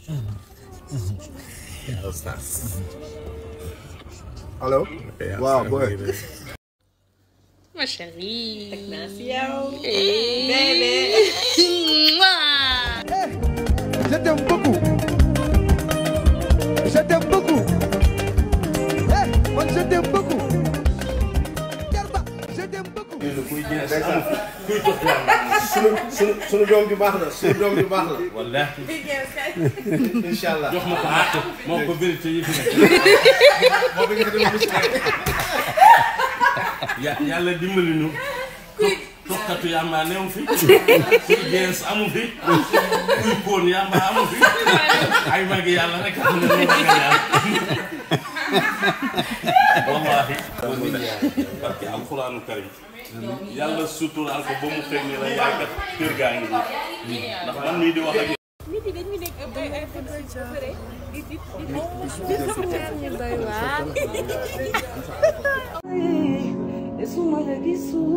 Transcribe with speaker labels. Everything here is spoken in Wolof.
Speaker 1: allo. waaw booy.
Speaker 2: Ma chérie.
Speaker 3: teg naa si yow.
Speaker 2: Eh.
Speaker 3: bébé.
Speaker 2: Mouah.
Speaker 1: je t'aime beaucoup. je t'aime beaucoup. eh man je t'aime beaucoup. Garba je t'aime beaucoup.
Speaker 4: sunu sunu sunu doom ju baax la sunu doom ju baax la.
Speaker 5: wallaahi
Speaker 4: incha allah.
Speaker 5: jox ma ko àq moo ko vérité yi fi nekk.
Speaker 4: moo bëgg nga dem musu
Speaker 5: ya yàlla dimbali ñu. toog tokkatu yàmbaa neew fi. kuy gees amu fi. kuy koon yàmbaa amu fi. ay magi yàlla rek xam ne moo ragal yàlla. wallaahi. barke alxuraanu karim. yàlla suturaal ko ba mu xëy ni la yaakaar kër gaa ngi nii. ndax man mii di wax ak yow.
Speaker 3: nit yi dañuy nekk ay ay fan ba pare di di di
Speaker 2: ñu doy waar.
Speaker 6: Esuma de gisu